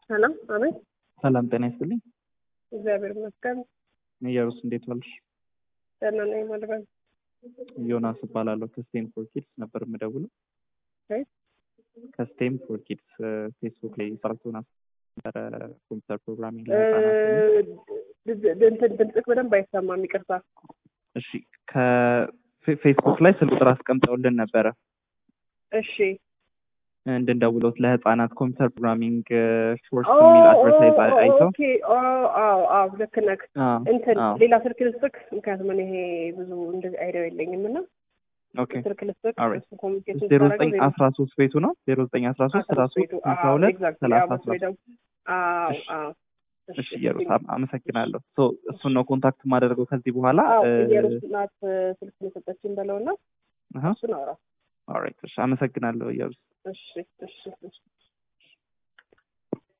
ሰላም አቤት። ሰላም ጤና ይስጥልኝ። እግዚአብሔር ይመስገን ኢየሩስ እንዴት ዋልሽ? ደህና ነኝ። ማልበል ዮናስ እባላለሁ ከስቴም ፎር ኪድስ ነበር የምደውለው። አይ ከስቴም ፎር ኪድስ ፌስቡክ ላይ ሰራት ዮናስ ነበረ ኮምፒውተር ፕሮግራሚንግ ለህፃናት እንትን ድምፅህ በደንብ አይሰማም፣ ይቅርታ። እሺ ከፌስቡክ ላይ ስልክ ቁጥር አስቀምጠውልን ነበረ እሺ እንድንደውሎት ለህፃናት ኮምፒውተር ፕሮግራሚንግ ኮርስ የሚል አድቨርታይዝ አይተው ኦኬ አዎ አዎ ልክ ነህ። አዎ፣ እንትን አዎ። ሌላ ስልክ ልስጥክ፣ ምክንያቱም እኔ ይሄ ብዙ እንደዚህ አይዲያው የለኝም እና ኦኬ ስልክ ልስጥክ Alright. እሱ ኮሚኒኬሽን ዜሮ ዘጠኝ አስራ ሶስት ቤቱ ነው ዜሮ ዘጠኝ አስራ ሶስት አስራ ሶስት ስልሳ ሁለት ሰላሳ አስራ ሶስት አዎ እሺ። አዎ እሺ ኢየሩስ አም- አመሰግናለሁ ሶ እሱን ነው ኮንታክት ማደርገው ከዚህ በኋላ አዎ እ፣ ኢየሩስ ናት ስልክ የሰጠችኝ በለውና አሃ፣ እሱን አውራ። ኦልራይት እሺ አመሰግናለሁ ኢየሩስ እሺ እሺ እሺ